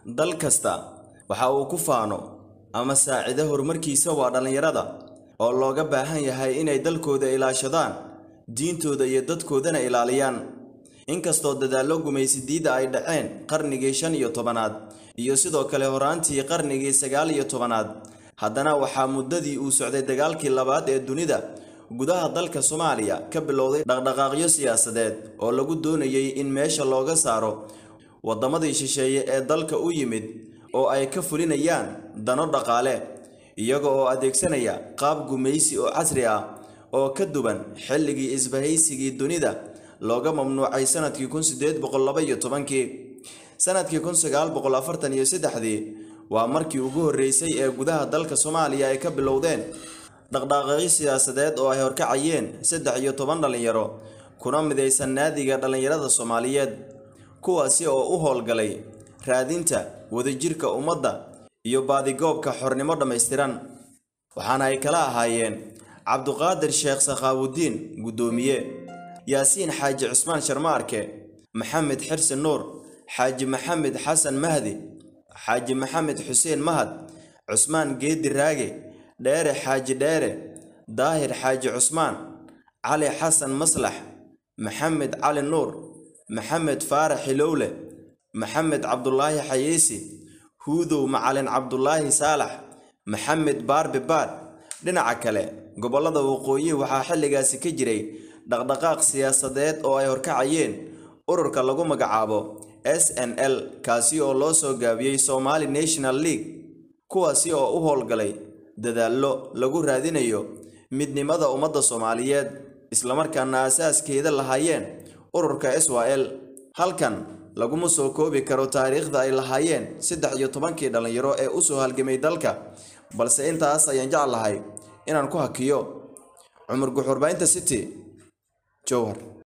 dal kasta waxa uu ku faano ama saacido horumarkiisa waa dhallinyarada oo looga baahan yahay inay dalkooda ilaashadaan diintooda iyo dadkoodana ilaaliyaan inkastoo dadaallo gumaysidiidda ay dhaceen qarnigii shan iyo tobanaad iyo sidoo kale horaantii qarnigii sagaal iyo tobanaad haddana waxaa muddadii uu socday dagaalkii labaad ee dunida gudaha dalka soomaaliya ka bilowday dhaqdhaqaaqyo siyaasadeed oo lagu doonayay in meesha looga saaro waddamadii shisheeye ee dalka u yimid oo ay ka fulinayaan dano dhaqaale iyaga oo adeegsanaya qaab gumaysi oo casri ah oo ka duwan xilligii isbahaysigii dunida looga mamnuucay sanadkii kun sideed boqol laba iyo tobankii sanadkii kun sagaal boqol afartan iyo saddexdii waa markii ugu horreysay ee gudaha dalka soomaaliya ay ka bilowdeen dhaqdhaqaaqyo siyaasadeed oo ay horkacayeen saddex iyo toban dhallinyaro kuna midaysan naadiga dhallinyarada soomaaliyeed kuwaasi oo u howlgalay raadinta wadajirka ummadda iyo baadigoobka xornimo dhammaystiran waxaana ay kala ahaayeen cabduqaadir sheekh sakhaawudiin guddoomiye yaasiin xaaji cusmaan sharmaarke maxamed xirsi nuur xaaji maxamed xasan mahdi xaaji maxamed xuseen mahad cusmaan geedi raage dheere xaaji dheere daahir xaaji cusmaan cali xasan maslax maxamed cali nuur maxamed faarax xilowle maxamed cabdulaahi xayeysi huudow macalin cabdulaahi saalax maxamed baarbi baad dhinaca kale gobollada waqooyi waxaa xilligaasi ka jiray dhaqdhaqaaq siyaasadeed oo ay horkacayeen ururka lagu magacaabo s n l kaasi oo loo soo gaabiyey somali national league kuwaasi oo u howlgalay dadaallo lagu raadinayo midnimada ummadda soomaaliyeed islamarkaana asaaskeeda lahaayeen ururka s w l halkan laguma soo koobi karo taariikhda ay lahaayeen saddex iyo tobankii dhallinyaro ee u soo halgamay dalka balse intaas ayaan jeclahay inaan ku hakiyo cumar guxurbaynta city jowhar